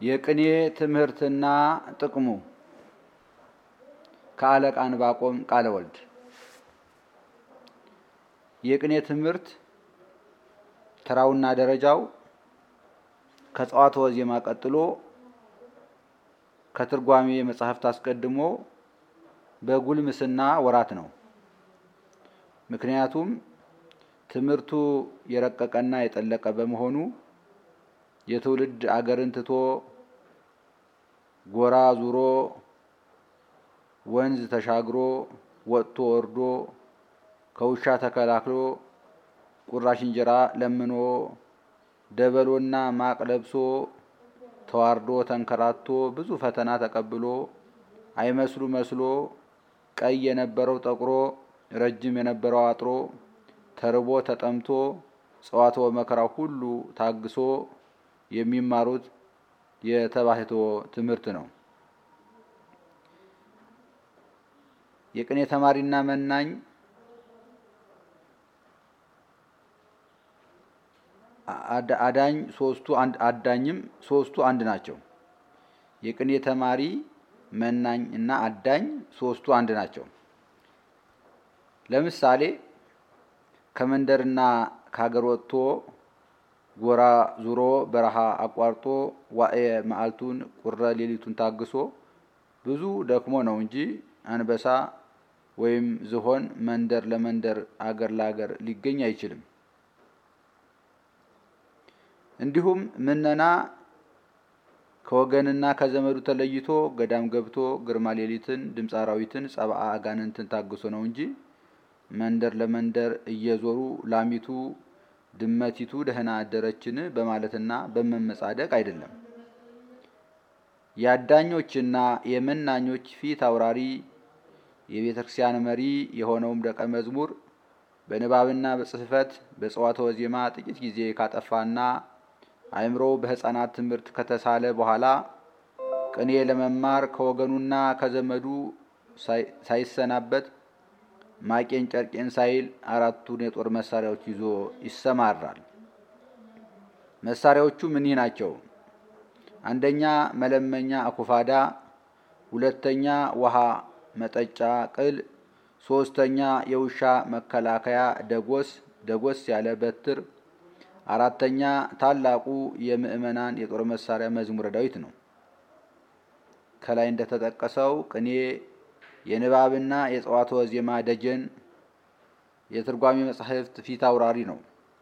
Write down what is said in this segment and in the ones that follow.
የቅኔ ትምህርትና ጥቅሙ ከአለቃ ዕንባቆም ቃለ ወልድ። የቅኔ ትምህርት ተራውና ደረጃው ከጸዋትወ ዜማ ቀጥሎ ከትርጓሜ መጽሐፍት አስቀድሞ በጉልምስና ወራት ነው። ምክንያቱም ትምህርቱ የረቀቀና የጠለቀ በመሆኑ የትውልድ አገርን ትቶ ጎራ ዙሮ ወንዝ ተሻግሮ ወጥቶ ወርዶ ከውሻ ተከላክሎ ቁራሽ እንጀራ ለምኖ ደበሎና ማቅ ለብሶ ተዋርዶ ተንከራቶ ብዙ ፈተና ተቀብሎ አይመስሉ መስሎ ቀይ የነበረው ጠቁሮ ረጅም የነበረው አጥሮ ተርቦ ተጠምቶ ጸዋትወ መከራው ሁሉ ታግሶ የሚማሩት የተባሕትዎ ትምህርት ነው። የቅኔ ተማሪና መናኝ አዳኝ ሶስቱ አንድ አዳኝም ሶስቱ አንድ ናቸው። የቅኔ ተማሪ መናኝ እና አዳኝ ሶስቱ አንድ ናቸው። ለምሳሌ ከመንደርና ከሀገር ወጥቶ ጎራ ዙሮ በረሃ አቋርጦ ዋዕየ መዓልቱን ቁረ ሌሊቱን ታግሶ ብዙ ደክሞ ነው እንጂ አንበሳ ወይም ዝሆን መንደር ለመንደር አገር ለአገር ሊገኝ አይችልም። እንዲሁም ምነና ከወገንና ከዘመዱ ተለይቶ ገዳም ገብቶ ግርማ ሌሊትን ድምፀ አራዊትን ጸብአ አጋንንትን ታግሶ ነው እንጂ መንደር ለመንደር እየዞሩ ላሚቱ ድመቲቱ ደህና አደረችን በማለትና በመመጻደቅ አይደለም። የአዳኞችና የመናኞች ፊት አውራሪ የቤተ ክርስቲያን መሪ የሆነውም ደቀ መዝሙር በንባብና በጽሕፈት በጸዋትወ ዜማ ጥቂት ጊዜ ካጠፋና አእምሮው በሕፃናት ትምህርት ከተሳለ በኋላ ቅኔ ለመማር ከወገኑና ከዘመዱ ሳይሰናበት ማቄን ጨርቄን ሳይል አራቱን የጦር መሳሪያዎች ይዞ ይሰማራል። መሳሪያዎቹም እኒህ ናቸው። አንደኛ መለመኛ አኩፋዳ፣ ሁለተኛ ውሃ መጠጫ ቅል፣ ሶስተኛ የውሻ መከላከያ ደጎስ ደጎስ ያለ በትር፣ አራተኛ ታላቁ የምዕመናን የጦር መሳሪያ መዝሙረ ዳዊት ነው። ከላይ እንደተጠቀሰው ቅኔ የንባብና የጸዋትወ ዜማ ደጀን የትርጓሜ መጻሕፍት ፊት አውራሪ ነው።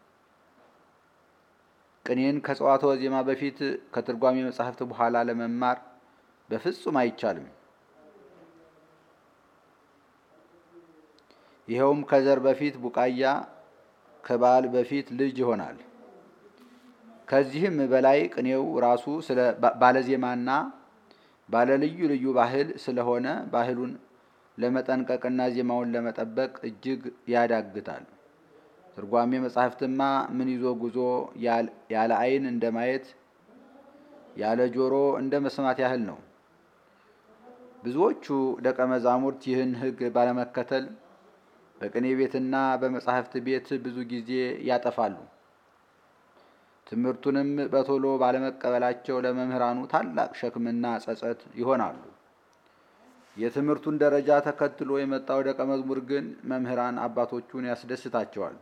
ቅኔን ከጸዋትወ ዜማ በፊት ከትርጓሜ መጻሕፍት በኋላ ለመማር በፍጹም አይቻልም። ይኸውም ከዘር በፊት ቡቃያ ከበዓል በፊት ልጅ ይሆናል። ከዚህም በላይ ቅኔው ራሱ ስለ ባለዜማና ባለ ልዩ ልዩ ባህል ስለሆነ ባህሉን ለመጠንቀቅና ዜማውን ለመጠበቅ እጅግ ያዳግታል። ትርጓሜ መጻሕፍትማ ምን ይዞ ጉዞ ያለ ዓይን እንደ ማየት ያለ ጆሮ እንደ መስማት ያህል ነው። ብዙዎቹ ደቀ መዛሙርት ይህን ሕግ ባለመከተል በቅኔ ቤትና በመጻሕፍት ቤት ብዙ ጊዜ ያጠፋሉ። ትምህርቱንም በቶሎ ባለመቀበላቸው ለመምህራኑ ታላቅ ሸክምና ጸጸት ይሆናሉ። የትምህርቱን ደረጃ ተከትሎ የመጣው ደቀ መዝሙር ግን መምህራን አባቶቹን ያስደስታቸዋል።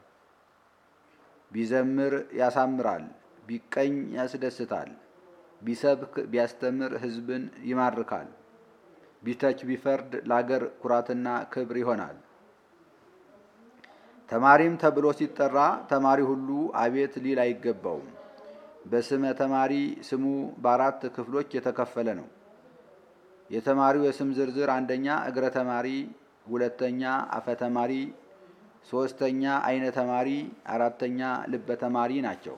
ቢዘምር ያሳምራል፣ ቢቀኝ ያስደስታል፣ ቢሰብክ ቢያስተምር ሕዝብን ይማርካል፣ ቢተች ቢፈርድ ለአገር ኩራትና ክብር ይሆናል። ተማሪም ተብሎ ሲጠራ ተማሪ ሁሉ አቤት ሊል አይገባውም። በስመ ተማሪ ስሙ በአራት ክፍሎች የተከፈለ ነው። የተማሪው የስም ዝርዝር አንደኛ እግረ ተማሪ፣ ሁለተኛ አፈ ተማሪ፣ ሶስተኛ አይነ ተማሪ፣ አራተኛ ልበ ተማሪ ናቸው።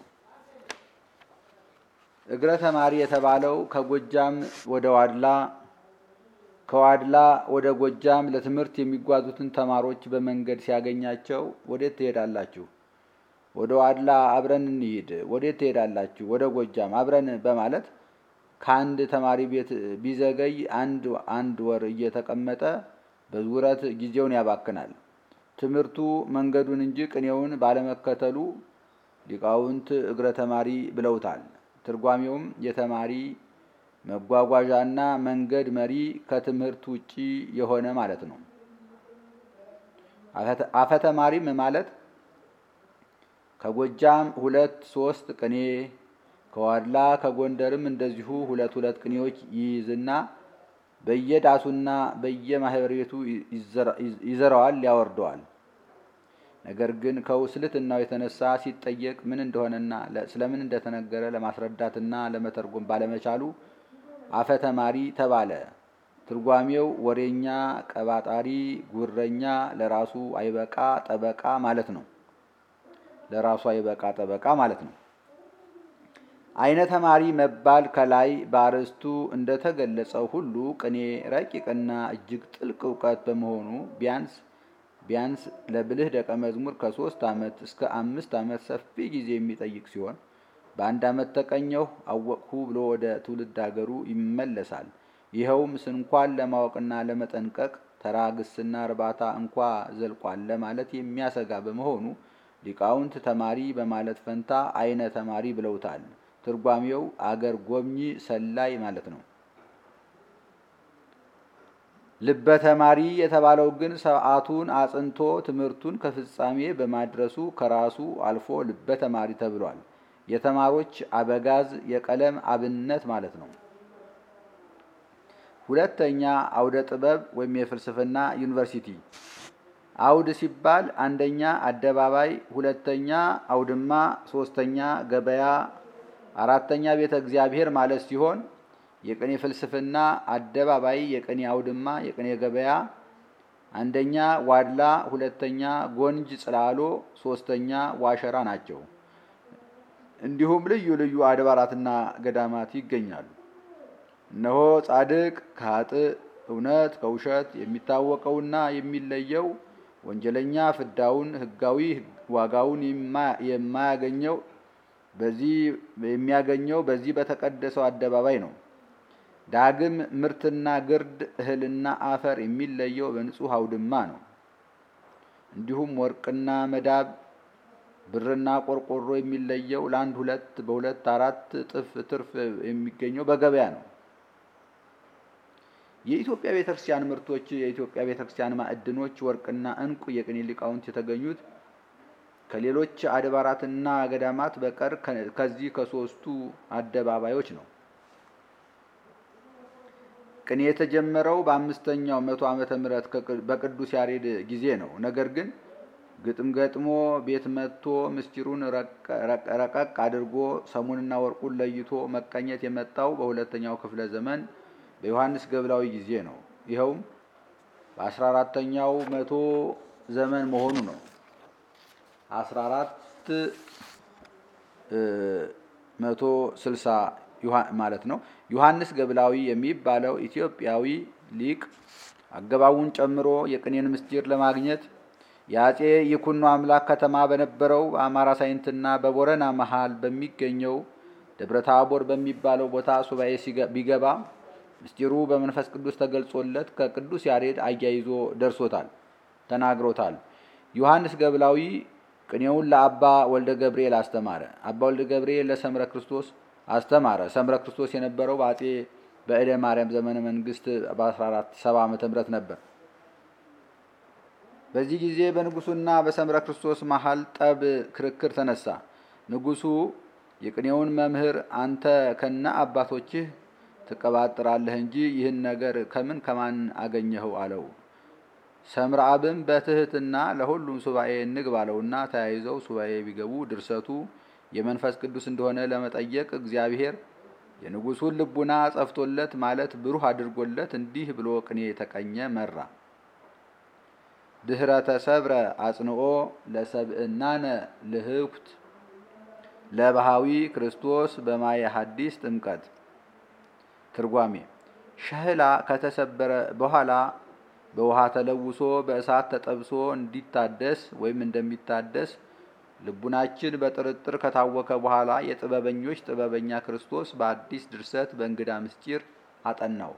እግረ ተማሪ የተባለው ከጎጃም ወደ ዋድላ ከዋድላ ወደ ጎጃም ለትምህርት የሚጓዙትን ተማሪዎች በመንገድ ሲያገኛቸው ወዴት ትሄዳላችሁ? ወደ ዋድላ አብረን እንሂድ። ወዴት ትሄዳላችሁ? ወደ ጎጃም አብረን በማለት ከአንድ ተማሪ ቤት ቢዘገይ አንድ አንድ ወር እየተቀመጠ በዙረት ጊዜውን ያባክናል። ትምህርቱ መንገዱን እንጂ ቅኔውን ባለመከተሉ ሊቃውንት እግረ ተማሪ ብለውታል። ትርጓሜውም የተማሪ መጓጓዣና መንገድ መሪ ከትምህርት ውጪ የሆነ ማለት ነው። አፈተማሪም ማለት ከጎጃም ሁለት ሶስት ቅኔ ከዋድላ ከጎንደርም እንደዚሁ ሁለት ሁለት ቅኔዎች ይይዝና በየዳሱና በየማህበር ቤቱ ይዘራዋል፣ ያወርደዋል። ነገር ግን ከውስልትናው የተነሳ ሲጠየቅ ምን እንደሆነና ስለምን እንደተነገረ ለማስረዳትና ለመተርጎም ባለመቻሉ አፈተማሪ ተባለ። ትርጓሜው ወሬኛ፣ ቀባጣሪ፣ ጉረኛ፣ ለራሱ አይበቃ ጠበቃ ማለት ነው። ለራሱ አይበቃ ጠበቃ ማለት ነው። አይነ ተማሪ መባል ከላይ በአርዕስቱ እንደተገለጸው ሁሉ ቅኔ ረቂቅና እጅግ ጥልቅ እውቀት በመሆኑ ቢያንስ ቢያንስ ለብልህ ደቀ መዝሙር ከሶስት ዓመት እስከ አምስት ዓመት ሰፊ ጊዜ የሚጠይቅ ሲሆን በአንድ ዓመት ተቀኘሁ አወቅሁ ብሎ ወደ ትውልድ አገሩ ይመለሳል። ይኸውም ስንኳን ለማወቅና ለመጠንቀቅ ተራ ግስና እርባታ እንኳ ዘልቋል ለማለት የሚያሰጋ በመሆኑ ሊቃውንት ተማሪ በማለት ፈንታ አይነ ተማሪ ብለውታል። ትርጓሜው አገር ጎብኚ ሰላይ ማለት ነው። ልበ ተማሪ የተባለው ግን ሰዓቱን አጽንቶ ትምህርቱን ከፍጻሜ በማድረሱ ከራሱ አልፎ ልበ ተማሪ ተብሏል። የተማሮች አበጋዝ የቀለም አብነት ማለት ነው። ሁለተኛ አውደ ጥበብ ወይም የፍልስፍና ዩኒቨርሲቲ። አውድ ሲባል አንደኛ አደባባይ፣ ሁለተኛ አውድማ፣ ሶስተኛ ገበያ፣ አራተኛ ቤተ እግዚአብሔር ማለት ሲሆን የቅኔ ፍልስፍና አደባባይ፣ የቅኔ አውድማ፣ የቅኔ ገበያ አንደኛ ዋድላ፣ ሁለተኛ ጎንጅ ጽላሎ፣ ሶስተኛ ዋሸራ ናቸው። እንዲሁም ልዩ ልዩ አድባራትና ገዳማት ይገኛሉ። እነሆ ጻድቅ ከኃጥእ እውነት ከውሸት የሚታወቀውና የሚለየው ወንጀለኛ ፍዳውን ሕጋዊ ዋጋውን የማያገኘው በዚህ የሚያገኘው በዚህ በተቀደሰው አደባባይ ነው። ዳግም ምርትና ግርድ እህልና አፈር የሚለየው በንጹሕ አውድማ ነው። እንዲሁም ወርቅና መዳብ ብርና ቆርቆሮ የሚለየው ለአንድ ሁለት በሁለት አራት እጥፍ ትርፍ የሚገኘው በገበያ ነው። የኢትዮጵያ ቤተክርስቲያን ምርቶች የኢትዮጵያ ቤተክርስቲያን ማዕድኖች ወርቅና ዕንቁ የቅኔ ሊቃውንት የተገኙት ከሌሎች አድባራትና ገዳማት በቀር ከዚህ ከሶስቱ አደባባዮች ነው። ቅኔ የተጀመረው በአምስተኛው መቶ ዓመተ ምህረት በቅዱስ ያሬድ ጊዜ ነው። ነገር ግን ግጥም ገጥሞ ቤት መጥቶ ምስጢሩን ረቀቅ አድርጎ ሰሙንና ወርቁን ለይቶ መቀኘት የመጣው በሁለተኛው ክፍለ ዘመን በዮሐንስ ገብላዊ ጊዜ ነው። ይኸውም በአስራ አራተኛው መቶ ዘመን መሆኑ ነው። አስራ አራት መቶ ስልሳ ማለት ነው። ዮሐንስ ገብላዊ የሚባለው ኢትዮጵያዊ ሊቅ አገባቡን ጨምሮ የቅኔን ምስጢር ለማግኘት የአጼ ይኩኖ አምላክ ከተማ በነበረው በአማራ ሳይንትና በቦረና መሃል በሚገኘው ደብረ ታቦር በሚባለው ቦታ ሱባኤ ቢገባ ምስጢሩ በመንፈስ ቅዱስ ተገልጾለት ከቅዱስ ያሬድ አያይዞ ደርሶታል፣ ተናግሮታል። ዮሐንስ ገብላዊ ቅኔውን ለአባ ወልደ ገብርኤል አስተማረ። አባ ወልደ ገብርኤል ለሰምረ ክርስቶስ አስተማረ። ሰምረ ክርስቶስ የነበረው በአጼ በእደ ማርያም ዘመነ መንግስት በ1470 ዓመተ ምህረት ነበር። በዚህ ጊዜ በንጉሱና በሰምረ ክርስቶስ መሃል ጠብ፣ ክርክር ተነሳ። ንጉሱ የቅኔውን መምህር አንተ ከነ አባቶችህ ትቀባጥራለህ እንጂ ይህን ነገር ከምን ከማን አገኘኸው? አለው። ሰምረአብም በትህትና ለሁሉም ሱባኤ እንግባ አለውና ተያይዘው ሱባኤ ቢገቡ ድርሰቱ የመንፈስ ቅዱስ እንደሆነ ለመጠየቅ እግዚአብሔር የንጉሱን ልቡና ጸፍቶለት ማለት ብሩህ አድርጎለት እንዲህ ብሎ ቅኔ የተቀኘ መራ። ድህረ ተሰብረ አጽንኦ ለሰብእናነ ልህኩት ለባሃዊ ክርስቶስ በማየ ሐዲስ ጥምቀት። ትርጓሜ ሸህላ ከተሰበረ በኋላ በውሃ ተለውሶ በእሳት ተጠብሶ እንዲታደስ ወይም እንደሚታደስ ልቡናችን በጥርጥር ከታወከ በኋላ የጥበበኞች ጥበበኛ ክርስቶስ በአዲስ ድርሰት በእንግዳ ምስጢር አጠናው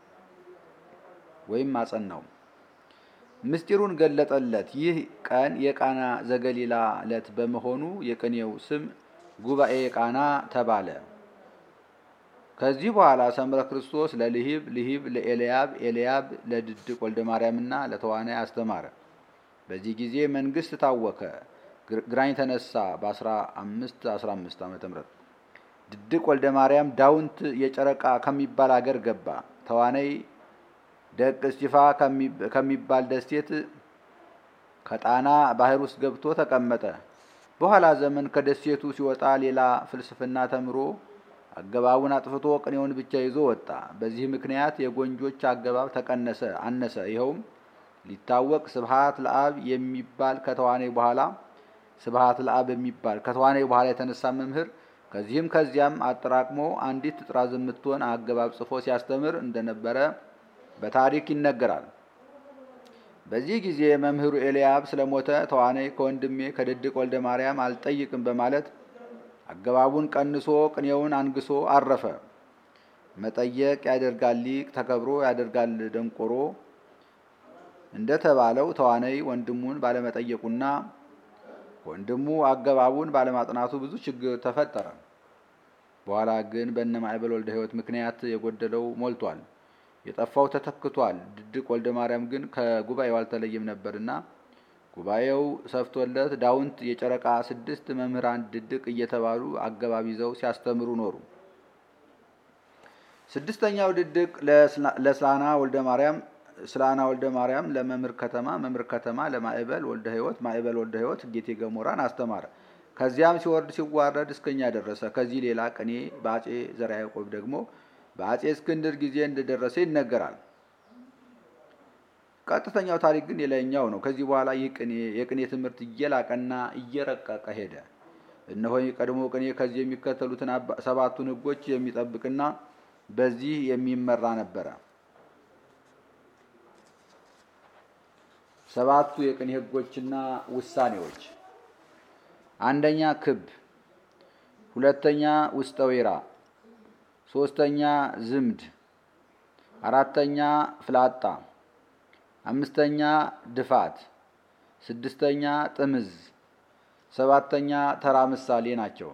ወይም አጸናው። ምስጢሩን ገለጠለት። ይህ ቀን የቃና ዘገሊላ ዕለት በመሆኑ የቅኔው ስም ጉባኤ ቃና ተባለ። ከዚህ በኋላ ሰምረ ክርስቶስ ለልሂብ፣ ልሂብ ለኤልያብ፣ ኤልያብ ለድድቅ ወልደ ማርያምና ለተዋናይ አስተማረ። በዚህ ጊዜ መንግስት ታወከ፣ ግራኝ ተነሳ። በ15 15 ዓመተ ምህረት ድድቅ ወልደ ማርያም ዳውንት የጨረቃ ከሚባል አገር ገባ። ተዋናይ ደቅ እስጢፋ ከሚባል ደሴት ከጣና ባህር ውስጥ ገብቶ ተቀመጠ። በኋላ ዘመን ከደሴቱ ሲወጣ ሌላ ፍልስፍና ተምሮ አገባቡን አጥፍቶ ቅኔውን ብቻ ይዞ ወጣ። በዚህ ምክንያት የጎንጆች አገባብ ተቀነሰ፣ አነሰ። ይኸውም ሊታወቅ ስብሐት ለአብ የሚባል ከተዋናይ በኋላ ስብሐት ለአብ የሚባል ከተዋናይ በኋላ የተነሳ መምህር ከዚህም ከዚያም አጠራቅሞ አንዲት ጥራዝ የምትሆን አገባብ ጽፎ ሲያስተምር እንደነበረ በታሪክ ይነገራል። በዚህ ጊዜ መምህሩ ኤልያብ ስለሞተ ተዋናይ ከወንድሜ ከድድቅ ወልደ ማርያም አልጠይቅም በማለት አገባቡን ቀንሶ ቅኔውን አንግሶ አረፈ። መጠየቅ ያደርጋል ሊቅ ተከብሮ ያደርጋል ደንቆሮ እንደተባለው ተዋናይ ወንድሙን ባለመጠየቁና ወንድሙ አገባቡን ባለማጥናቱ ብዙ ችግር ተፈጠረ። በኋላ ግን በእነ ማዕበል ወልደ ሕይወት ምክንያት የጎደለው ሞልቷል፣ የጠፋው ተተክቷል። ድድቅ ወልደ ማርያም ግን ከጉባኤው አልተለየም ነበርና ጉባኤው ሰፍቶለት ዳውንት የጨረቃ ስድስት መምህራን ድድቅ እየተባሉ አገባብ ይዘው ሲያስተምሩ ኖሩ። ስድስተኛው ድድቅ ለስላና ወልደ ማርያም ስላና ወልደ ማርያም ለመምህር ከተማ መምህር ከተማ ለማዕበል ወልደ ሕይወት ማዕበል ወልደ ሕይወት ጌቴ ገሞራን አስተማረ። ከዚያም ሲወርድ ሲዋረድ እስከኛ ደረሰ። ከዚህ ሌላ ቅኔ በአጼ ዘርዓ ያዕቆብ ደግሞ በአጼ እስክንድር ጊዜ እንደደረሰ ይነገራል። ቀጥተኛው ታሪክ ግን የላይኛው ነው። ከዚህ በኋላ ይህ ቅኔ የቅኔ ትምህርት እየላቀና እየረቀቀ ሄደ። እነሆ ቀድሞ ቅኔ ከዚህ የሚከተሉትን ሰባቱን ሕጎች የሚጠብቅና በዚህ የሚመራ ነበረ። ሰባቱ የቅኔ ሕጎችና ውሳኔዎች፣ አንደኛ ክብ፣ ሁለተኛ ውስጠ ወይራ፣ ሶስተኛ ዝምድ፣ አራተኛ ፍላጣ፣ አምስተኛ ድፋት፣ ስድስተኛ ጥምዝ፣ ሰባተኛ ተራ ምሳሌ ናቸው።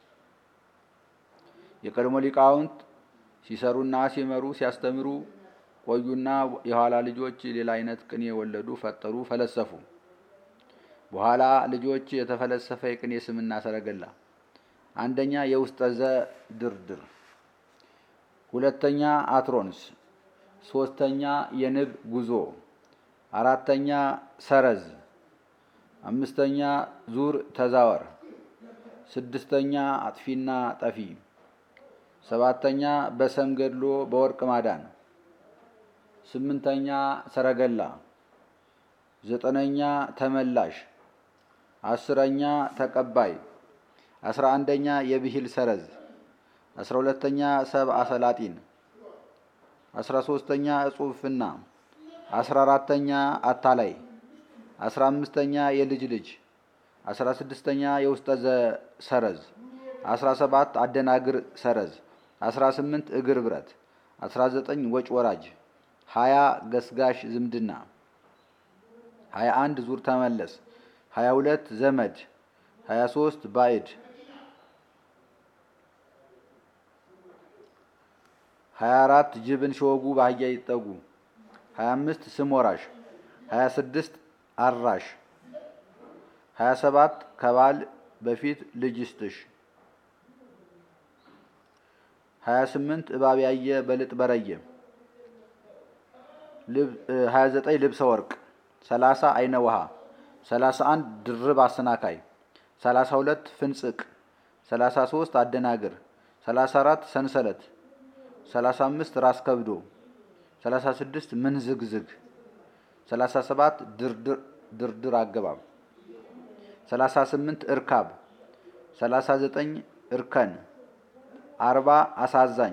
የቀድሞ ሊቃውንት ሲሰሩና ሲመሩ ሲያስተምሩ ቆዩና የኋላ ልጆች ሌላ አይነት ቅኔ ወለዱ፣ ፈጠሩ፣ ፈለሰፉ። በኋላ ልጆች የተፈለሰፈ የቅኔ ስምና ሰረገላ፣ አንደኛ የውስጠዘ ድርድር፣ ሁለተኛ አትሮንስ፣ ሶስተኛ የንብ ጉዞ፣ አራተኛ ሰረዝ፣ አምስተኛ ዙር ተዛወር፣ ስድስተኛ አጥፊና ጠፊ፣ ሰባተኛ በሰም ገድሎ በወርቅ ማዳን ስምንተኛ ሰረገላ፣ ዘጠነኛ ተመላሽ፣ አስረኛ ተቀባይ፣ አስራ አንደኛ የብሂል ሰረዝ፣ አስራ ሁለተኛ ሰብአ ሰላጢን፣ አስራ ሶስተኛ እጹፍና፣ አስራ አራተኛ አታላይ፣ አስራ አምስተኛ የልጅ ልጅ፣ አስራ ስድስተኛ የውስጠዘ ሰረዝ፣ አስራ ሰባት አደናግር ሰረዝ፣ አስራ ስምንት እግር ብረት፣ አስራ ዘጠኝ ወጭ ወራጅ ሀያ ገስጋሽ ዝምድና፣ ሀያ አንድ ዙር ተመለስ፣ ሀያ ሁለት ዘመድ፣ ሀያ ሶስት ባዕድ፣ ሀያ አራት ጅብን ሲወጉ በአህያ ይጠጉ፣ ሀያ አምስት ስም ወራሽ፣ ሀያ ስድስት አራሽ፣ ሀያ ሰባት ከባል በፊት ልጅ ይስጥሽ፣ ሀያ ስምንት እባብ ያየ በልጥ በረየ 29 ልብሰ ወርቅ 30 አይነ ውሃ 31 ድርብ አሰናካይ 32 ፍንጽቅ 33 አደናግር 34 ሰንሰለት 35 ራስ ከብዶ 36 ምንዝግዝግ 37 ድርድር አገባብ 38 እርካብ 39 እርከን 40 አሳዛኝ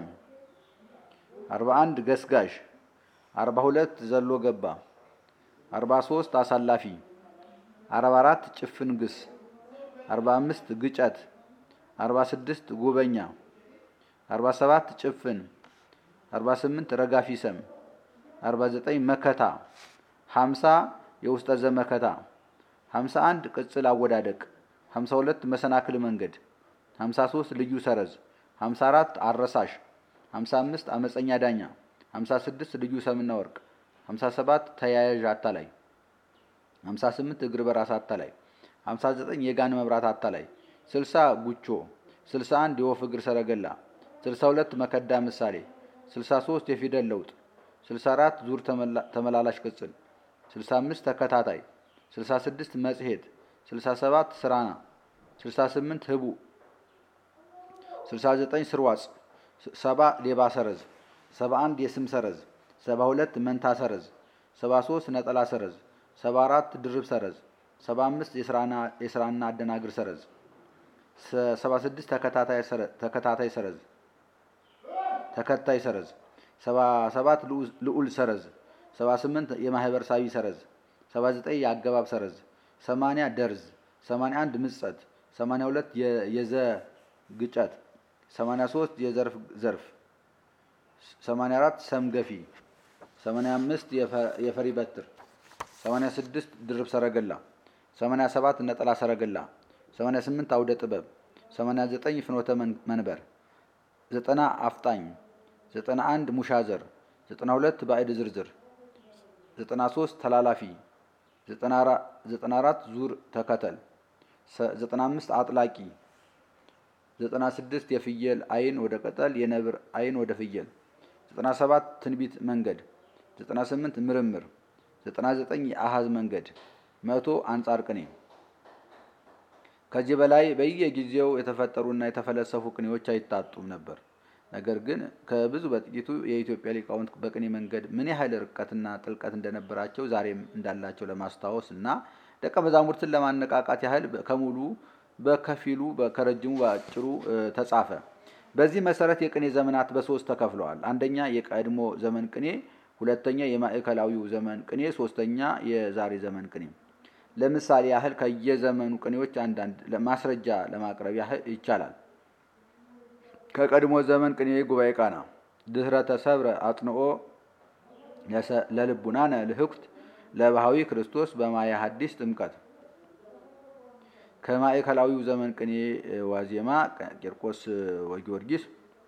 41 ገስጋሽ አርባ ሁለት ዘሎ ገባ፣ አርባ ሶስት አሳላፊ፣ አርባ አራት ጭፍን ግስ፣ አርባ አምስት ግጨት፣ አርባ ስድስት ጉበኛ፣ አርባ ሰባት ጭፍን፣ አርባ ስምንት ረጋፊ ሰም፣ አርባ ዘጠኝ መከታ፣ ሀምሳ የውስጠ ዘመከታ፣ ሀምሳ አንድ ቅጽል አወዳደቅ፣ ሀምሳ ሁለት መሰናክል መንገድ፣ ሀምሳ ሶስት ልዩ ሰረዝ፣ ሀምሳ አራት አረሳሽ፣ 55 አመፀኛ ዳኛ 56 ልዩ ሰምና ወርቅ 57 ተያያዥ አታላይ 58 እግር በራስ አታላይ 59 የጋን መብራት አታላይ 60 ጉቾ 61 የወፍ እግር ሰረገላ 62 መከዳ ምሳሌ 63 የፊደል ለውጥ 64 ዙር ተመላላሽ ቅጽል 65 ተከታታይ 66 መጽሔት 67 ስራና 68 ህቡ 69 ስርዋጽ 70 ሌባ ሰረዝ 71 የስም ሰረዝ 72 መንታ ሰረዝ 73 ነጠላ ሰረዝ 74 ድርብ ሰረዝ 75 የስራና አደናግር ሰረዝ 76 ተከታታይ ሰረዝ ተከታይ ሰረዝ 77 ልዑል ሰረዝ 78 የማህበር ሳቢ ሰረዝ 79 የአገባብ ሰረዝ 80 ደርዝ 81 ምጸት 82 የዘ ግጨት 83 የዘርፍ ዘርፍ 84 ሰም ገፊ 85 የፈሪ በትር 86 ድርብ ሰረገላ 87 ነጠላ ሰረገላ 88 አውደ ጥበብ 89 ፍኖተ መንበር 90 አፍጣኝ 91 ሙሻዘር 92 ባዕድ ዝርዝር 93 ተላላፊ 94 ዙር ተከተል 95 አጥላቂ 96 የፍየል አይን ወደ ቅጠል የነብር አይን ወደ ፍየል 97 ትንቢት መንገድ 98 ምርምር 99 የአሃዝ መንገድ መቶ አንጻር ቅኔ ከዚህ በላይ በየጊዜው የተፈጠሩና የተፈለሰፉ ቅኔዎች አይታጡም ነበር። ነገር ግን ከብዙ በጥቂቱ የኢትዮጵያ ሊቃውንት በቅኔ መንገድ ምን ያህል ርቀትና ጥልቀት እንደነበራቸው ዛሬም እንዳላቸው ለማስታወስ እና ደቀ መዛሙርትን ለማነቃቃት ያህል ከሙሉ በከፊሉ ከረጅሙ በአጭሩ ተጻፈ። በዚህ መሰረት የቅኔ ዘመናት በሶስት ተከፍለዋል። አንደኛ የቀድሞ ዘመን ቅኔ፣ ሁለተኛ የማዕከላዊው ዘመን ቅኔ፣ ሶስተኛ የዛሬ ዘመን ቅኔ። ለምሳሌ ያህል ከየዘመኑ ቅኔዎች አንዳንድ ማስረጃ ለማቅረብ ያህል ይቻላል። ከቀድሞ ዘመን ቅኔ ጉባኤ ቃና ድህረ ተሰብረ አጥንኦ ለልቡናነ ልህኩት ለባህዊ ክርስቶስ በማየ ሐዲስ ጥምቀት። ከማዕከላዊው ዘመን ቅኔ ዋዜማ ቂርቆስ ወጊዮርጊስ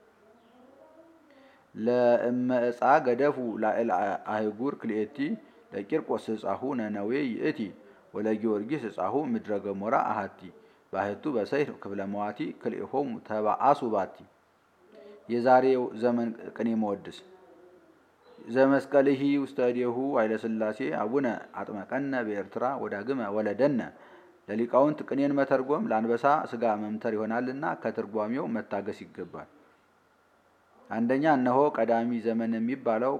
ለእመዕፃ ገደፉ ላዕል አህጉር ክልኤቲ ለቂርቆስ ህፃሁ ነነዌ ይእቲ ወለጊዮርጊስ ህፃሁ ምድረ ገሞራ አሃቲ ባህቱ በሰይፍ ክፍለ መዋቲ ክልኤሆሙ ተባአሱ ባቲ። የዛሬው ዘመን ቅኔ መወድስ ዘመስቀልሂ ውስተ እዴሁ ኃይለሥላሴ አቡነ አጥመቀነ በኤርትራ ወዳግመ ወለደነ። ለሊቃውንት ቅኔን መተርጎም ለአንበሳ ስጋ መምተር ይሆናልና ከትርጓሜው መታገስ ይገባል። አንደኛ እነሆ ቀዳሚ ዘመን የሚባለው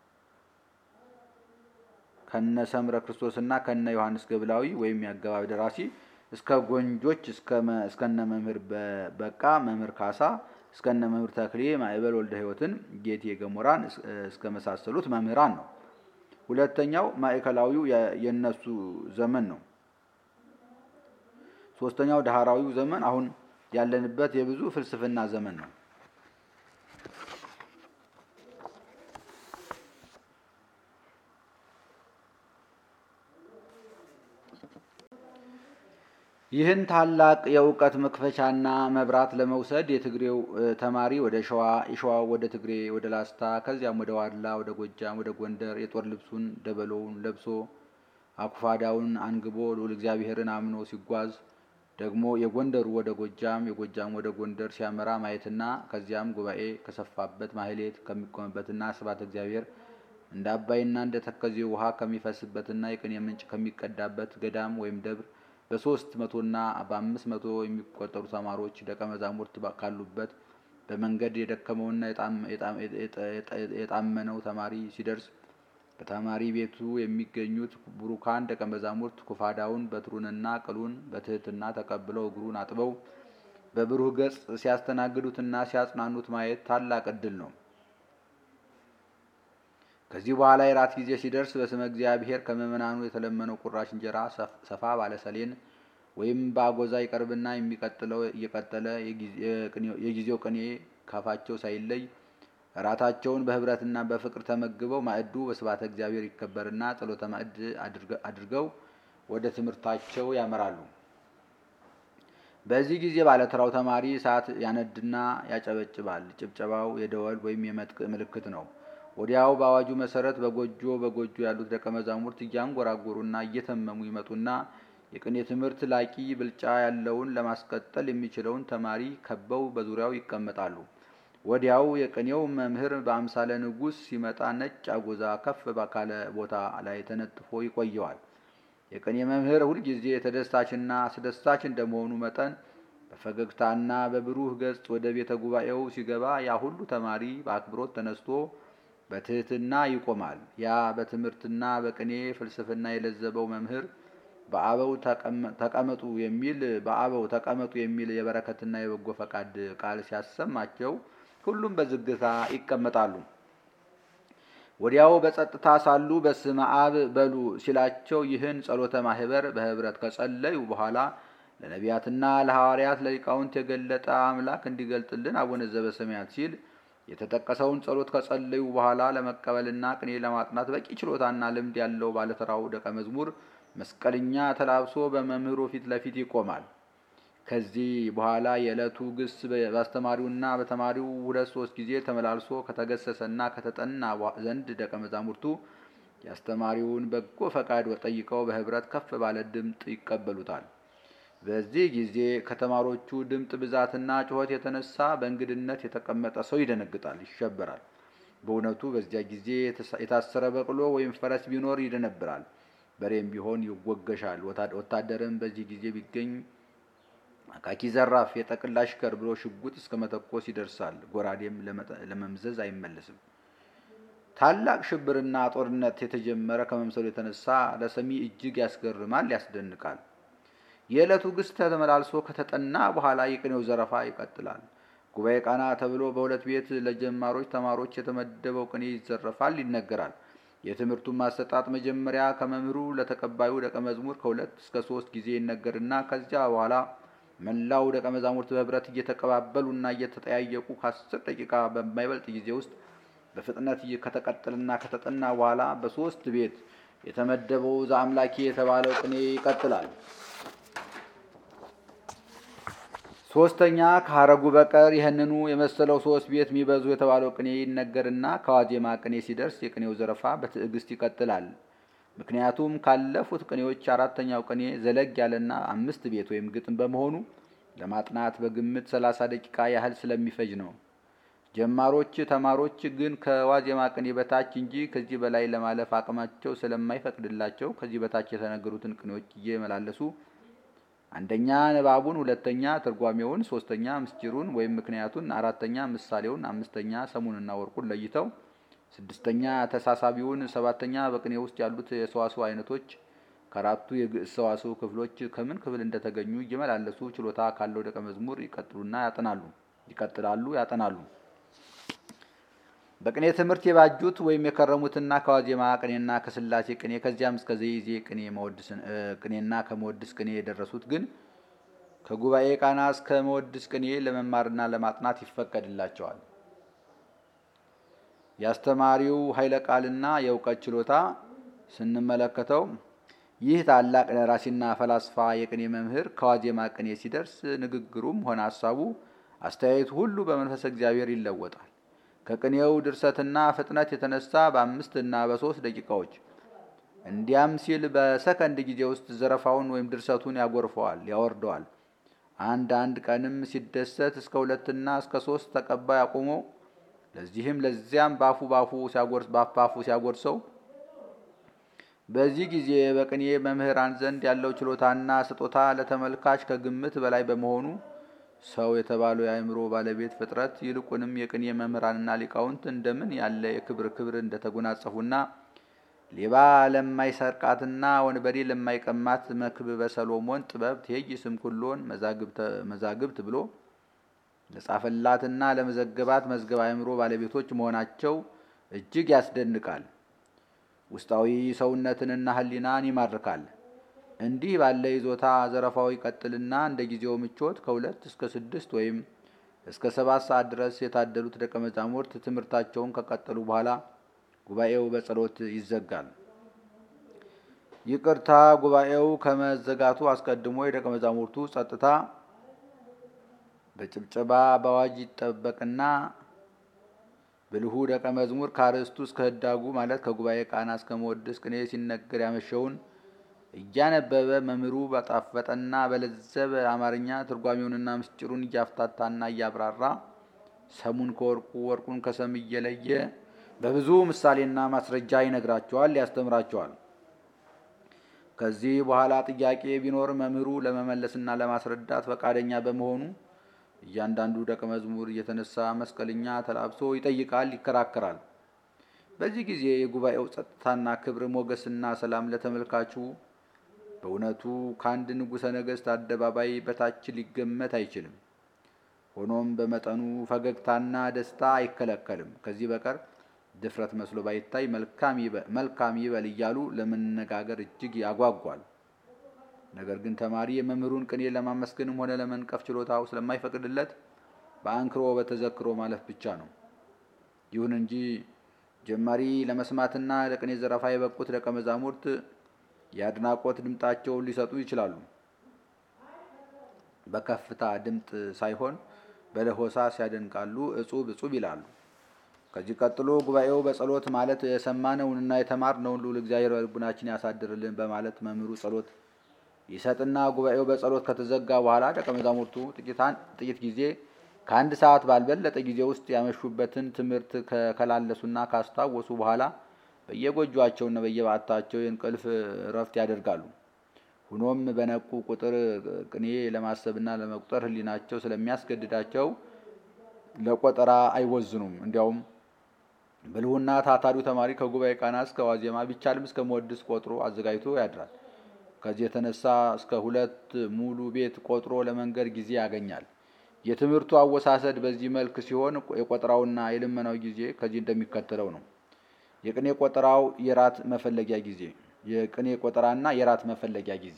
ከነ ሰምረ ክርስቶስና ከነ ዮሐንስ ገብላዊ ወይም የአገባብ ደራሲ እስከ ጎንጆች እስከነ መምህር በቃ መምህር ካሳ እስከነ መምህር ተክሌ ማዕበል ወልደ ሕይወትን ጌቴ ገሞራን እስከ መሳሰሉት መምህራን ነው። ሁለተኛው ማዕከላዊው የነሱ ዘመን ነው። ሶስተኛው ዳህራዊው ዘመን አሁን ያለንበት የብዙ ፍልስፍና ዘመን ነው። ይህን ታላቅ የእውቀት መክፈቻና መብራት ለመውሰድ የትግሬው ተማሪ ወደ ሸዋ፣ የሸዋው ወደ ትግሬ፣ ወደ ላስታ፣ ከዚያም ወደ ዋድላ፣ ወደ ጎጃም፣ ወደ ጎንደር የጦር ልብሱን ደበሎውን ለብሶ አኩፋዳውን አንግቦ ልዑል እግዚአብሔርን አምኖ ሲጓዝ ደግሞ የጎንደሩ ወደ ጎጃም፣ የጎጃም ወደ ጎንደር ሲያመራ ማየትና ከዚያም ጉባኤ ከሰፋበት ማህሌት ከሚቆምበትና ስብሐተ እግዚአብሔር እንደ አባይና እንደ ተከዜ ውሃ ከሚፈስበትና የቅኔ ምንጭ ከሚቀዳበት ገዳም ወይም ደብር በሶስት መቶና በአምስት መቶ የሚቆጠሩ ተማሪዎች ደቀ መዛሙርት ካሉበት በመንገድ የደከመውና የጣመነው ተማሪ ሲደርስ በተማሪ ቤቱ የሚገኙት ቡሩካን ደቀ መዛሙርት ኩፋዳውን በትሩንና ቅሉን በትህትና ተቀብለው እግሩን አጥበው በብሩህ ገጽ ሲያስተናግዱትና ሲያጽናኑት ማየት ታላቅ ዕድል ነው። ከዚህ በኋላ የራት ጊዜ ሲደርስ በስመ እግዚአብሔር ከምዕመናኑ የተለመነው ቁራሽ እንጀራ ሰፋ ባለ ሰሌን ወይም በአጎዛ ይቀርብና የሚቀጥለው እየቀጠለ የጊዜው ቅኔ ካፋቸው ሳይለይ እራታቸውን በህብረትና በፍቅር ተመግበው ማዕዱ በስብሐተ እግዚአብሔር ይከበርና ጸሎተ ማዕድ አድርገው ወደ ትምህርታቸው ያመራሉ። በዚህ ጊዜ ባለተራው ተማሪ እሳት ያነድና ያጨበጭባል። ጭብጨባው የደወል ወይም የመጥቅ ምልክት ነው። ወዲያው በአዋጁ መሰረት በጎጆ በጎጆ ያሉት ደቀ መዛሙርት እያንጎራጎሩና እየተመሙ ይመጡና የቅኔ ትምህርት ላቂ ብልጫ ያለውን ለማስቀጠል የሚችለውን ተማሪ ከበው በዙሪያው ይቀመጣሉ። ወዲያው የቅኔው መምህር በአምሳለ ንጉሥ ሲመጣ ነጭ አጎዛ ከፍ ባካለ ቦታ ላይ ተነጥፎ ይቆየዋል። የቅኔ መምህር ሁልጊዜ ተደሳችና አስደሳች እንደመሆኑ መጠን በፈገግታና በብሩህ ገጽ ወደ ቤተ ጉባኤው ሲገባ ያ ሁሉ ተማሪ በአክብሮት ተነስቶ በትህትና ይቆማል። ያ በትምህርትና በቅኔ ፍልስፍና የለዘበው መምህር በአበው ተቀመጡ የሚል በአበው ተቀመጡ የሚል የበረከትና የበጎ ፈቃድ ቃል ሲያሰማቸው ሁሉም በዝግታ ይቀመጣሉ። ወዲያው በጸጥታ ሳሉ በስመ አብ በሉ ሲላቸው ይህን ጸሎተ ማህበር በህብረት ከጸለዩ በኋላ ለነቢያትና ለሐዋርያት ለሊቃውንት የገለጠ አምላክ እንዲገልጥልን አቡነ ዘበሰማያት ሲል የተጠቀሰውን ጸሎት ከጸለዩ በኋላ ለመቀበልና ቅኔ ለማጥናት በቂ ችሎታና ልምድ ያለው ባለተራው ደቀ መዝሙር መስቀልኛ ተላብሶ በመምህሩ ፊት ለፊት ይቆማል። ከዚህ በኋላ የዕለቱ ግስ በአስተማሪውና በተማሪው ሁለት ሶስት ጊዜ ተመላልሶ ከተገሰሰና ከተጠና ዘንድ ደቀ መዛሙርቱ የአስተማሪውን በጎ ፈቃድ ጠይቀው በህብረት ከፍ ባለ ድምፅ ይቀበሉታል። በዚህ ጊዜ ከተማሪዎቹ ድምፅ ብዛትና ጩኸት የተነሳ በእንግድነት የተቀመጠ ሰው ይደነግጣል፣ ይሸበራል። በእውነቱ በዚያ ጊዜ የታሰረ በቅሎ ወይም ፈረስ ቢኖር ይደነብራል፣ በሬም ቢሆን ይወገሻል። ወታደርም በዚህ ጊዜ ቢገኝ አካኪ ዘራፍ የጠቅላ አሽከር ብሎ ሽጉጥ እስከ መተኮስ ይደርሳል። ጎራዴም ለመምዘዝ አይመለስም። ታላቅ ሽብርና ጦርነት የተጀመረ ከመምሰሉ የተነሳ ለሰሚ እጅግ ያስገርማል፣ ያስደንቃል። የዕለቱ ግስ ተመላልሶ ከተጠና በኋላ የቅኔው ዘረፋ ይቀጥላል። ጉባኤ ቃና ተብሎ በሁለት ቤት ለጀማሮች ተማሮች የተመደበው ቅኔ ይዘረፋል፣ ይነገራል። የትምህርቱን ማሰጣጥ መጀመሪያ ከመምህሩ ለተቀባዩ ደቀ መዝሙር ከሁለት እስከ ሶስት ጊዜ ይነገርና ከዚያ በኋላ መላው ደቀ መዛሙርት በህብረት እየተቀባበሉና እየተጠያየቁ ከአስር ደቂቃ በማይበልጥ ጊዜ ውስጥ በፍጥነት ከተቀጠልና ከተጠና በኋላ በሶስት ቤት የተመደበው ዘአምላኬ የተባለው ቅኔ ይቀጥላል። ሶስተኛ ከሀረጉ በቀር ይህንኑ የመሰለው ሶስት ቤት የሚበዙ የተባለው ቅኔ ይነገርና ከዋዜማ ቅኔ ሲደርስ የቅኔው ዘረፋ በትዕግስት ይቀጥላል። ምክንያቱም ካለፉት ቅኔዎች አራተኛው ቅኔ ዘለግ ያለና አምስት ቤት ወይም ግጥም በመሆኑ ለማጥናት በግምት ሰላሳ ደቂቃ ያህል ስለሚፈጅ ነው። ጀማሮች ተማሮች ግን ከዋዜማ ቅኔ በታች እንጂ ከዚህ በላይ ለማለፍ አቅማቸው ስለማይፈቅድላቸው ከዚህ በታች የተነገሩትን ቅኔዎች እየመላለሱ አንደኛ ንባቡን፣ ሁለተኛ ትርጓሜውን፣ ሶስተኛ ምስጢሩን ወይም ምክንያቱን፣ አራተኛ ምሳሌውን፣ አምስተኛ ሰሙንና ወርቁን ለይተው ስድስተኛ ተሳሳቢውን፣ ሰባተኛ በቅኔ ውስጥ ያሉት የሰዋስው አይነቶች ከአራቱ የግዕዝ ሰዋስው ክፍሎች ከምን ክፍል እንደተገኙ እየመላለሱ ችሎታ ካለው ደቀ መዝሙር ይቀጥሉና ያጠናሉ ይቀጥላሉ ያጠናሉ። በቅኔ ትምህርት የባጁት ወይም የከረሙትና ከዋዜማ ቅኔና ከስላሴ ቅኔ ከዚያም እስከ ዘይዜ ቅኔ ቅኔና ከመወድስ ቅኔ የደረሱት ግን ከጉባኤ ቃና እስከ መወድስ ቅኔ ለመማርና ለማጥናት ይፈቀድላቸዋል። የአስተማሪው ኃይለ ቃልና የእውቀት ችሎታ ስንመለከተው ይህ ታላቅ ደራሲና ፈላስፋ የቅኔ መምህር ከዋዜማ ቅኔ ሲደርስ ንግግሩም ሆነ ሀሳቡ፣ አስተያየቱ ሁሉ በመንፈስ እግዚአብሔር ይለወጣል። ከቅኔው ድርሰትና ፍጥነት የተነሳ በአምስት እና በሶስት ደቂቃዎች እንዲያም ሲል በሰከንድ ጊዜ ውስጥ ዘረፋውን ወይም ድርሰቱን ያጎርፈዋል፣ ያወርደዋል። አንድ አንድ ቀንም ሲደሰት እስከ ሁለትና እስከ ሶስት ተቀባይ አቁሞ ለዚህም ለዚያም ባፉ ባፉ ሲያጎርስ ባፋፉ ሲያጎርሰው በዚህ ጊዜ በቅኔ መምህራን ዘንድ ያለው ችሎታና ስጦታ ለተመልካች ከግምት በላይ በመሆኑ ሰው የተባለው የአእምሮ ባለቤት ፍጥረት ይልቁንም የቅኔ መምህራንና ሊቃውንት እንደምን ያለ የክብር ክብር እንደተጎናጸፉና ሌባ ለማይሰርቃትና ወንበዴ ለማይቀማት መክብበ ሰሎሞን ጥበብ ትሄይስም ኩሎን መዛግብት ብሎ ለጻፈላትና ለመዘገባት መዝገብ አእምሮ ባለቤቶች መሆናቸው እጅግ ያስደንቃል። ውስጣዊ ሰውነትንና ሕሊናን ይማርካል። እንዲህ ባለ ይዞታ ዘረፋው ይቀጥልና እንደ ጊዜው ምቾት ከሁለት እስከ ስድስት ወይም እስከ ሰባት ሰዓት ድረስ የታደሉት ደቀ መዛሙርት ትምህርታቸውን ከቀጠሉ በኋላ ጉባኤው በጸሎት ይዘጋል። ይቅርታ፣ ጉባኤው ከመዘጋቱ አስቀድሞ የደቀ መዛሙርቱ ጸጥታ በጭብጨባ በአዋጅ ይጠበቅና ብልሁ ደቀ መዝሙር ከአርእስቱ እስከ ህዳጉ ማለት ከጉባኤ ቃና እስከ መወድስ ቅኔ ሲነገር ያመሸውን እያነበበ መምህሩ በጣፈጠና በለዘበ አማርኛ ትርጓሜውንና ምስጢሩን እያፍታታና እያብራራ ሰሙን ከወርቁ ወርቁን ከሰም እየለየ በብዙ ምሳሌና ማስረጃ ይነግራቸዋል፣ ያስተምራቸዋል። ከዚህ በኋላ ጥያቄ ቢኖር መምህሩ ለመመለስና ለማስረዳት ፈቃደኛ በመሆኑ እያንዳንዱ ደቀ መዝሙር እየተነሳ መስቀልኛ ተላብሶ ይጠይቃል፣ ይከራከራል። በዚህ ጊዜ የጉባኤው ጸጥታና ክብር፣ ሞገስና ሰላም ለተመልካቹ በእውነቱ ከአንድ ንጉሠ ነገሥት አደባባይ በታች ሊገመት አይችልም። ሆኖም በመጠኑ ፈገግታና ደስታ አይከለከልም። ከዚህ በቀር ድፍረት መስሎ ባይታይ መልካም ይበል እያሉ ለመነጋገር እጅግ ያጓጓል። ነገር ግን ተማሪ የመምህሩን ቅኔ ለማመስገንም ሆነ ለመንቀፍ ችሎታው ስለማይፈቅድለት በአንክሮ በተዘክሮ ማለፍ ብቻ ነው። ይሁን እንጂ ጀማሪ ለመስማትና ለቅኔ ዘረፋ የበቁት ደቀ መዛሙርት የአድናቆት ድምጣቸውን ሊሰጡ ይችላሉ። በከፍታ ድምጥ ሳይሆን በለሆሳስ ያደንቃሉ፣ እጹብ እጹብ ይላሉ። ከዚህ ቀጥሎ ጉባኤው በጸሎት ማለት የሰማነውንና የተማርነውን ልዑል እግዚአብሔር በልቡናችን ያሳድርልን በማለት መምህሩ ጸሎት ይሰጥና ጉባኤው በጸሎት ከተዘጋ በኋላ ደቀ መዛሙርቱ ጥቂት ጊዜ ከአንድ ሰዓት ባልበለጠ ጊዜ ውስጥ ያመሹበትን ትምህርት ከላለሱና ካስታወሱ በኋላ በየጎጇቸውና በየባታቸው የእንቅልፍ እረፍት ያደርጋሉ። ሁኖም በነቁ ቁጥር ቅኔ ለማሰብና ለመቁጠር ሕሊናቸው ስለሚያስገድዳቸው ለቆጠራ አይወዝኑም። እንዲያውም ብልሁና ታታሪው ተማሪ ከጉባኤ ቃና እስከ ዋዜማ ቢቻልም እስከ መወድስ ቆጥሮ አዘጋጅቶ ያድራል። ከዚህ የተነሳ እስከ ሁለት ሙሉ ቤት ቆጥሮ ለመንገድ ጊዜ ያገኛል። የትምህርቱ አወሳሰድ በዚህ መልክ ሲሆን የቆጠራውና የልመናው ጊዜ ከዚህ እንደሚከተለው ነው። የቅኔ ቆጠራው የራት መፈለጊያ ጊዜ የቅኔ ቆጠራና የራት መፈለጊያ ጊዜ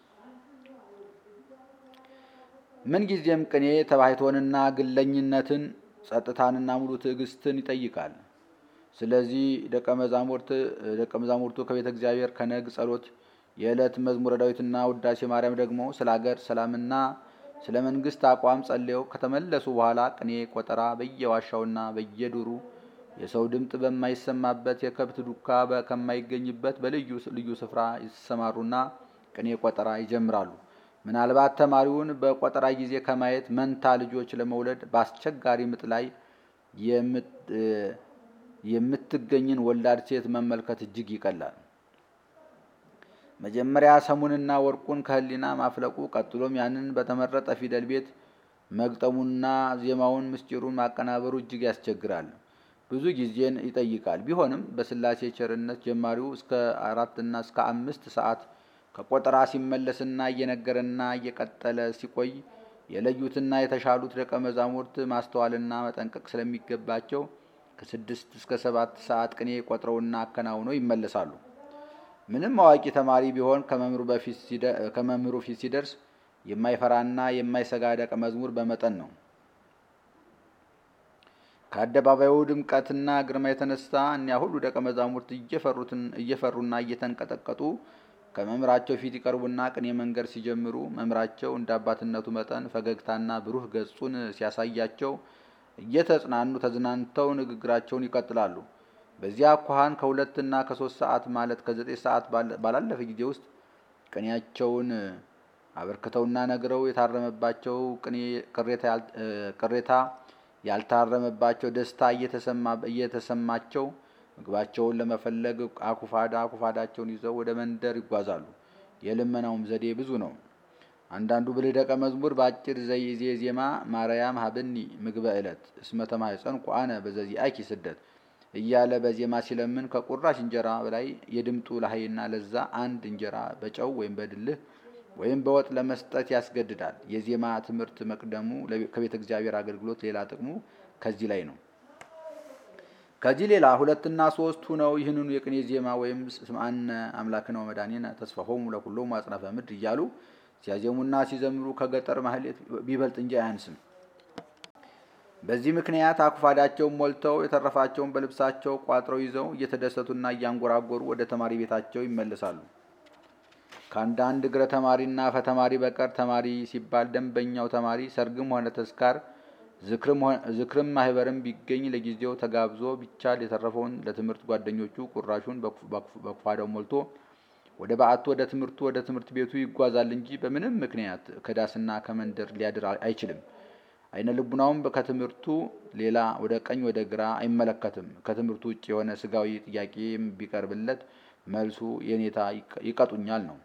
ምን ጊዜም ቅኔ ተባሕቶንና ግለኝነትን ጸጥታንና ሙሉ ትዕግስትን ይጠይቃል። ስለዚህ ደቀ መዛሙርት ደቀ መዛሙርቱ ከቤተ እግዚአብሔር ከነግ ጸሎት፣ የዕለት መዝሙረ ዳዊትና ውዳሴ ማርያም ደግሞ ስለ አገር ሰላምና ስለ መንግስት አቋም ጸልየው ከተመለሱ በኋላ ቅኔ ቆጠራ በየዋሻውና በየዱሩ የሰው ድምፅ በማይሰማበት የከብት ዱካ ከማይገኝበት በልዩ ልዩ ስፍራ ይሰማሩና ቅኔ ቆጠራ ይጀምራሉ። ምናልባት ተማሪውን በቆጠራ ጊዜ ከማየት መንታ ልጆች ለመውለድ በአስቸጋሪ ምጥ ላይ የምትገኝን ወላድ ሴት መመልከት እጅግ ይቀላል። መጀመሪያ ሰሙንና ወርቁን ከህሊና ማፍለቁ፣ ቀጥሎም ያንን በተመረጠ ፊደል ቤት መግጠሙና ዜማውን ምስጢሩን ማቀናበሩ እጅግ ያስቸግራል። ብዙ ጊዜን ይጠይቃል። ቢሆንም በስላሴ ቸርነት ጀማሪው እስከ አራትና እስከ አምስት ሰዓት ከቆጠራ ሲመለስና እየነገረና እየቀጠለ ሲቆይ የለዩትና የተሻሉት ደቀ መዛሙርት ማስተዋልና መጠንቀቅ ስለሚገባቸው ከስድስት እስከ ሰባት ሰዓት ቅኔ ቆጥረውና አከናውነው ይመለሳሉ። ምንም አዋቂ ተማሪ ቢሆን ከመምህሩ ፊት ሲደርስ የማይፈራና የማይሰጋ ደቀ መዝሙር በመጠን ነው። ከአደባባዩ ድምቀትና ግርማ የተነሳ እኒያ ሁሉ ደቀ መዛሙርት እየፈሩና እየተንቀጠቀጡ ከመምህራቸው ፊት ይቀርቡና ቅኔ መንገድ ሲጀምሩ መምህራቸው እንደ አባትነቱ መጠን ፈገግታና ብሩህ ገጹን ሲያሳያቸው እየተጽናኑ ተዝናንተው ንግግራቸውን ይቀጥላሉ። በዚያ አኳኋን ከሁለትና ከሶስት ሰዓት ማለት ከዘጠኝ ሰዓት ባላለፈ ጊዜ ውስጥ ቅኔያቸውን አበርክተውና ነግረው የታረመባቸው ቅኔ ቅሬታ ያልታረመባቸው ደስታ እየተሰማቸው ምግባቸውን ለመፈለግ አኩፋዳ አኩፋዳቸውን ይዘው ወደ መንደር ይጓዛሉ። የልመናውም ዘዴ ብዙ ነው። አንዳንዱ ብልህ ደቀ መዝሙር በአጭር ዘይዜ ዜማ ማርያም ሀብኒ ምግበ ዕለት እስመ ተማኅፀንኩ አነ በዘዚአኪ ስደት እያለ በዜማ ሲለምን ከቁራሽ እንጀራ በላይ የድምጡ ላህይና ለዛ አንድ እንጀራ በጨው ወይም በድልህ ወይም በወጥ ለመስጠት ያስገድዳል። የዜማ ትምህርት መቅደሙ ከቤተ እግዚአብሔር አገልግሎት ሌላ ጥቅሙ ከዚህ ላይ ነው። ከዚህ ሌላ ሁለትና ሶስት ሁነው ይህንኑ የቅኔ ዜማ ወይም ስምዐነ አምላክነ ወመድኃኒነ ተስፋሆሙ ለኩሎሙ አጽናፈ ምድር እያሉ ሲያዜሙና ሲዘምሩ ከገጠር ማህሌት ቢበልጥ እንጂ አያንስም። በዚህ ምክንያት አኩፋዳቸውን ሞልተው የተረፋቸውን በልብሳቸው ቋጥረው ይዘው እየተደሰቱና እያንጎራጎሩ ወደ ተማሪ ቤታቸው ይመለሳሉ። ከአንዳንድ እግረ ተማሪና ፈተማሪ በቀር ተማሪ ሲባል ደንበኛው ተማሪ ሰርግም ሆነ ተስካር ዝክርም ማህበርም ቢገኝ ለጊዜው ተጋብዞ ቢቻል የተረፈውን ለትምህርት ጓደኞቹ ቁራሹን በኩፋዳው ሞልቶ ወደ በዓቱ ወደ ትምህርቱ ወደ ትምህርት ቤቱ ይጓዛል እንጂ በምንም ምክንያት ከዳስና ከመንደር ሊያድር አይችልም። አይነ ልቡናውም ከትምህርቱ ሌላ ወደ ቀኝ ወደ ግራ አይመለከትም። ከትምህርቱ ውጭ የሆነ ስጋዊ ጥያቄም ቢቀርብለት መልሱ የኔታ ይቀጡኛል ነው።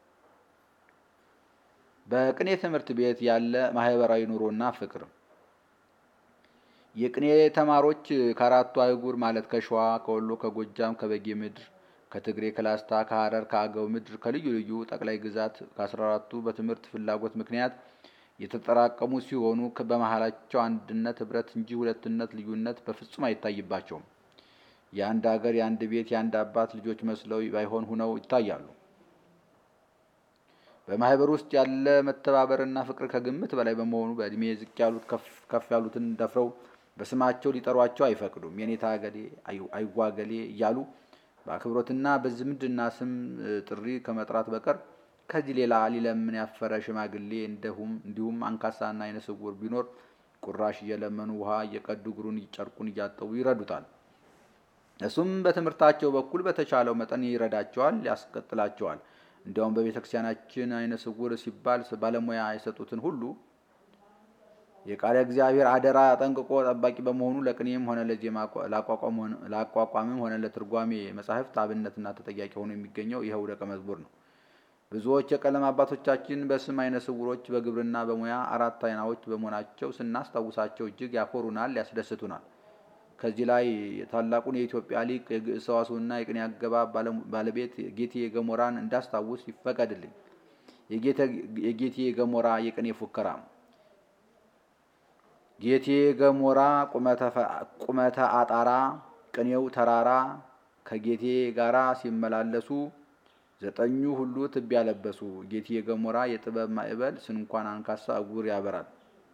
በቅኔ ትምህርት ቤት ያለ ማህበራዊ ኑሮና ፍቅር የቅኔ ተማሪዎች ከአራቱ አህጉር ማለት ከሸዋ፣ ከወሎ፣ ከጎጃም፣ ከበጌ ምድር፣ ከትግሬ፣ ከላስታ፣ ከሐረር፣ ከአገው ምድር ከልዩ ልዩ ጠቅላይ ግዛት ከአስራ አራቱ በትምህርት ፍላጎት ምክንያት የተጠራቀሙ ሲሆኑ በመሃላቸው አንድነት፣ ህብረት እንጂ ሁለትነት፣ ልዩነት በፍጹም አይታይባቸውም። የአንድ ሀገር፣ የአንድ ቤት፣ የአንድ አባት ልጆች መስለው ባይሆን ሁነው ይታያሉ። በማህበር ውስጥ ያለ መተባበርና ፍቅር ከግምት በላይ በመሆኑ በእድሜ ዝቅ ያሉት ከፍ ያሉትን ደፍረው በስማቸው ሊጠሯቸው አይፈቅዱም። የኔታ ገሌ አይዋገሌ እያሉ በአክብሮትና በዝምድና ስም ጥሪ ከመጥራት በቀር ከዚህ ሌላ ሊለምን ያፈረ ሽማግሌ እንዲሁም አንካሳና አይነ ስውር ቢኖር ቁራሽ እየለመኑ ውሃ እየቀዱ እግሩን ጨርቁን እያጠቡ ይረዱታል። እሱም በትምህርታቸው በኩል በተቻለው መጠን ይረዳቸዋል፣ ያስቀጥላቸዋል። እንዲያውም በቤተ ክርስቲያናችን አይነ ስውር ሲባል ባለሙያ የሰጡትን ሁሉ የቃለ እግዚአብሔር አደራ ጠንቅቆ ጠባቂ በመሆኑ ለቅኔም ሆነ ለዜማ ለአቋቋምም ሆነ ለትርጓሜ መጻሕፍት አብነትና ተጠያቂ ሆኖ የሚገኘው ይኸው ደቀ መዝሙር ነው። ብዙዎች የቀለም አባቶቻችን በስም አይነ ስውሮች፣ በግብርና በሙያ አራት አይናዎች በመሆናቸው ስናስታውሳቸው እጅግ ያኮሩናል፣ ያስደስቱናል። ከዚህ ላይ ታላቁን የኢትዮጵያ ሊቅ የግዕዝ ሰዋስውና የቅኔ አገባብ ባለቤት ጌቴ ገሞራን እንዳስታውስ ይፈቀድልኝ። የጌቴ ገሞራ የቅኔ ፉከራ ጌቴ ገሞራ ቁመተ አጣራ ቅኔው ተራራ ከጌቴ ጋራ ሲመላለሱ ዘጠኙ ሁሉ ትቢያ ለበሱ። ጌቴ ገሞራ የጥበብ ማዕበል ስንኳን አንካሳ እውር ያበራል።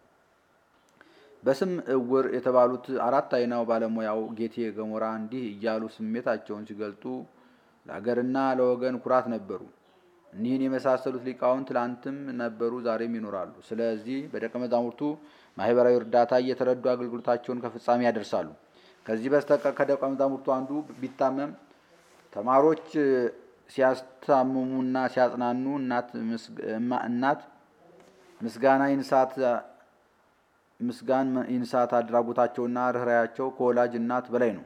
በስም እውር የተባሉት አራት አይናው ባለሙያው ጌቴ ገሞራ እንዲህ እያሉ ስሜታቸውን ሲገልጡ ለአገርና ለወገን ኩራት ነበሩ። እኒህን የመሳሰሉት ሊቃውንት ትላንትም ነበሩ፣ ዛሬም ይኖራሉ። ስለዚህ በደቀ መዛሙርቱ ማህበራዊ እርዳታ እየተረዱ አገልግሎታቸውን ከፍጻሜ ያደርሳሉ። ከዚህ በስተቀር ከደቀ መዛሙርቱ አንዱ ቢታመም ተማሪዎች ሲያስታምሙና ሲያጽናኑ እናት ምስጋና ይንሳት ምስጋን ይንሳት አድራጎታቸውና ርኅራያቸው ከወላጅ እናት በላይ ነው።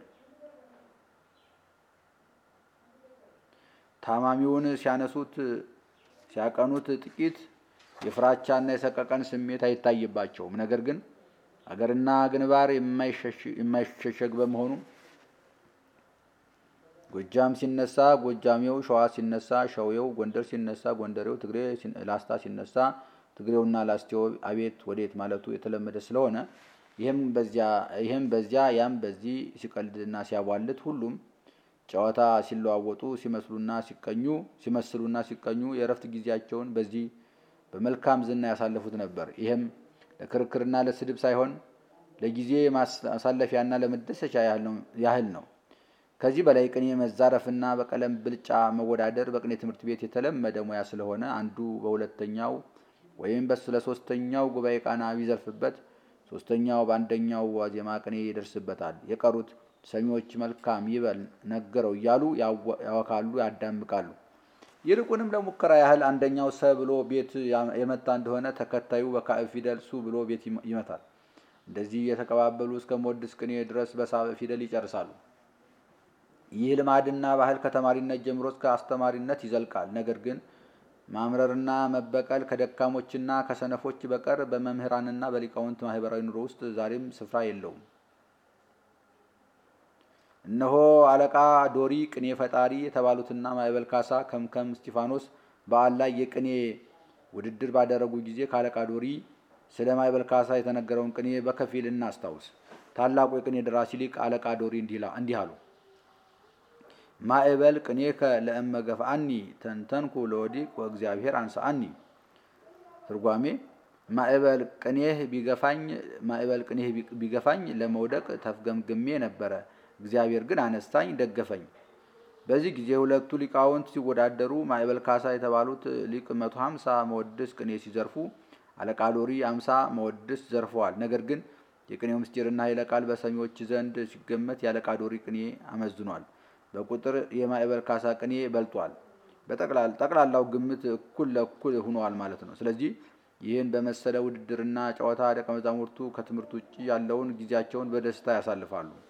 ታማሚውን ሲያነሱት ሲያቀኑት ጥቂት የፍራቻና የሰቀቀን ስሜት አይታይባቸውም። ነገር ግን አገርና ግንባር የማይሸሸግ በመሆኑ ጎጃም ሲነሳ ጎጃሜው፣ ሸዋ ሲነሳ ሸዌው፣ ጎንደር ሲነሳ ጎንደሬው፣ ትግሬ ላስታ ሲነሳ ትግሬውና ላስቴው አቤት ወዴት ማለቱ የተለመደ ስለሆነ ይህም በዚያ ያም በዚህ ሲቀልድና ሲያቧልት ሁሉም ጨዋታ ሲለዋወጡ ሲመስሉና ሲቀኙ ሲመስሉና ሲቀኙ የእረፍት ጊዜያቸውን በዚህ በመልካም ዝና ያሳለፉት ነበር። ይህም ለክርክርና ለስድብ ሳይሆን ለጊዜ ማሳለፊያና ለመደሰቻ ያህል ነው። ከዚህ በላይ ቅኔ መዛረፍና በቀለም ብልጫ መወዳደር በቅኔ ትምህርት ቤት የተለመደ ሙያ ስለሆነ አንዱ በሁለተኛው ወይም ለሶስተኛው ጉባኤ ቃና ቢዘርፍበት ሶስተኛው በአንደኛው ዋዜማ ቅኔ ይደርስበታል። የቀሩት ሰሚዎች መልካም ይበል ነገረው እያሉ ያወካሉ፣ ያዳምቃሉ። ይልቁንም ለሙከራ ያህል አንደኛው ሰ ብሎ ቤት የመታ እንደሆነ ተከታዩ በካዕብ ፊደል ሱ ብሎ ቤት ይመታል። እንደዚህ የተቀባበሉ እስከ ሞድስ ቅኔ ድረስ በሳበ ፊደል ይጨርሳሉ። ይህ ልማድና ባህል ከተማሪነት ጀምሮ እስከ አስተማሪነት ይዘልቃል። ነገር ግን ማምረርና መበቀል ከደካሞችና ከሰነፎች በቀር በመምህራንና በሊቃውንት ማህበራዊ ኑሮ ውስጥ ዛሬም ስፍራ የለውም። እነሆ አለቃ ዶሪ ቅኔ ፈጣሪ የተባሉትና ማዕበል ካሳ ከምከም እስጢፋኖስ በዓል ላይ የቅኔ ውድድር ባደረጉ ጊዜ ከአለቃ ዶሪ ስለ ማዕበል ካሳ የተነገረውን ቅኔ በከፊል እናስታውስ። ታላቁ የቅኔ ደራሲ ሊቅ አለቃ ዶሪ እንዲህ አሉ። ማዕበል ቅኔከ ለእመ ገፍአኒ ተንተንኩ ለወዲቅ ወእግዚአብሔር አንሳአኒ። ትርጓሜ ማዕበል ቅኔህ ቢገፋኝ ማዕበል ቅኔህ ቢገፋኝ ለመውደቅ ተፍገምግሜ ነበረ፣ እግዚአብሔር ግን አነሳኝ ደገፈኝ። በዚህ ጊዜ ሁለቱ ሊቃውንት ሲወዳደሩ ማዕበል ካሳ የተባሉት ሊቅ መቶ ሀምሳ መወድስ ቅኔ ሲዘርፉ አለቃ ሎሪ አምሳ መወድስ ዘርፈዋል። ነገር ግን የቅኔው ምስጢርና ኃይለ ቃል በሰሚዎች ዘንድ ሲገመት የአለቃ ሎሪ ቅኔ አመዝኗል። በቁጥር የማዕበል ካሳ ቅኔ በልጧል። ጠቅላላው ግምት እኩል ለእኩል ሆኗል ማለት ነው። ስለዚህ ይህን በመሰለ ውድድርና ጨዋታ ደቀ መዛሙርቱ ከትምህርት ውጭ ያለውን ጊዜያቸውን በደስታ ያሳልፋሉ።